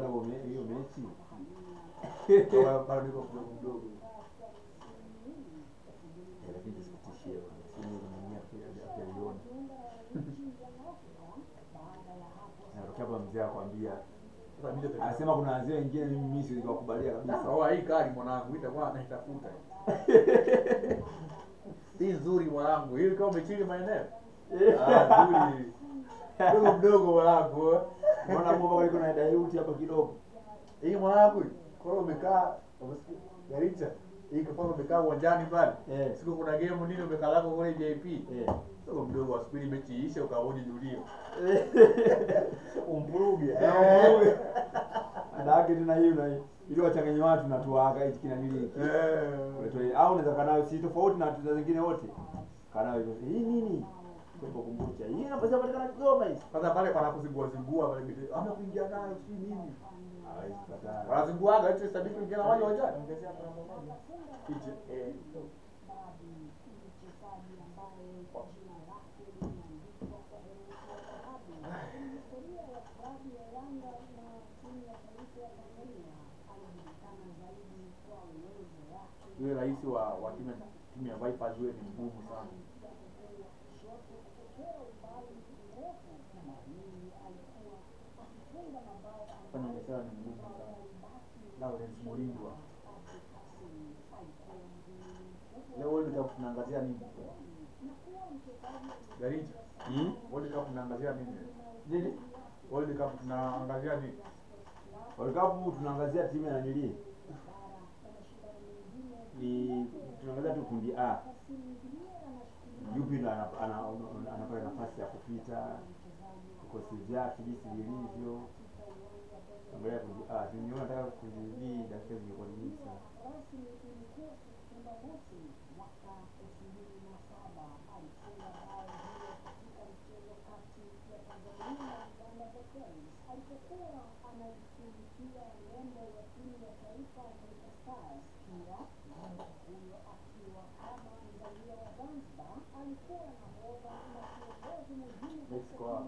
kuona huo me- hiyo mechi Kwa- bado niko mdogo mdogo Eh, lakini tusikutishie bwana. Si mimi mwenyewe pia hajaliona. Natokea hapa mzee akwambia Sasa mimi ndio- anasema kuna wazee wengine mimi mimi siwezi kuwakubalia kabisa. Sasa hii kali mwanangu, itakuwa naitafuta. Hii nzuri mwanangu, hii kama umechili maeneo. Ah, nzuri. Mdogo mdogo mwanangu. eh. Unaona bomba kuliko na dayuti hapa kidogo. Hii mwanangu, kwa hiyo umekaa umesikia Garicha. Hii kwa mfano umekaa uwanjani pale. Eh. Siku kuna game nini umekaa lako kule JP. Eh. Mdogo mdogo wasubiri mechi iishe ukaoni julio. Umvuruge. Eh. Ada yake tena hiyo na hiyo. Ili wachanganye watu na tuwaka hichi kina nili hiki. Eh. Uletwe- Au unaweza kana si tofauti na tuza zingine wote. Kana hivyo. Hii nini? Kwa kumbucha. Hii inapaswa kupatikana Kigoma hii. Sasa pale panakuzingua zingua pale biti. Ama kuingia nayo si nini. Hawezi kukataa. Wanazinguaga eti sabiki kuingia na wale uwanjani. Ije. Eh. Yule rais wa wa timu ya- timu ya Vipers yule ni mgumu sana. Fanya biashara ni mgumu sana. Lawrence Mulindwa. Leo World Cup tunaangazia nini? Garija. Hmm? World Cup tunaangazia nini? Nini? World Cup tunaangazia nini? World Cup tunaangazia timu ya nanili. Ni tunaangazia tu kundi A. Yupi ndo ana- ana- ana- anapata nafasi ya kupita vikosi vyake jinsi vilivyo. Angalia kundi A. Nimeona nataka kundi B dakika zingekuwa ni nyingi sana. Mexico hao.